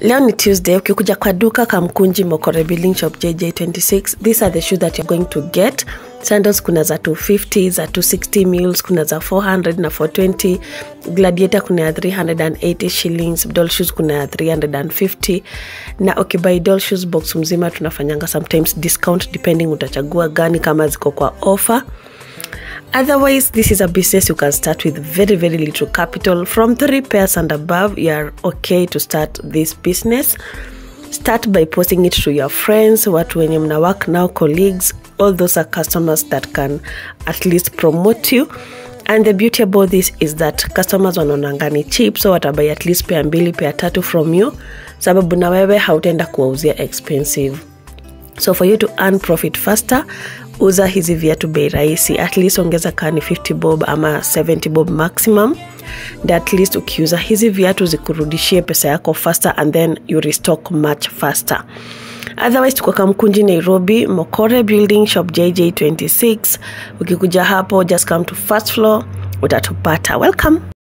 leo ni tuesday ukikuja kwa duka kamkunji mokore building shop jj26 these are the shoes that you're going to get sandals kuna za 250 za 260 mules kuna za 400 na 420 gladiator kuna ya 380 shillings doll shoes kuna ya 350 na ukibai doll shoes box mzima tunafanyanga sometimes discount depending utachagua gani kama ziko kwa offer Otherwise, this is a business you can start with very, very little capital. From three pairs and above, you are okay to start this business. Start by posting it to your friends, watu wenye mna work now, colleagues, all those are customers that can at least promote you. And the beauty about this is that customers wanaonanga ni cheap, so watabai at least pea mbili, pea tatu from you, sababu na wewe hautaenda kuwauzia expensive so for you to earn profit faster uza hizi viatu bei rahisi at least ongeza kaa ni 50 bob ama 70 bob maximum and at least ukiuza hizi viatu zikurudishie pesa yako faster and then you restock much faster otherwise tuko kamkunji nairobi mokore building shop jj26 ukikuja hapo just come to first floor utatupata welcome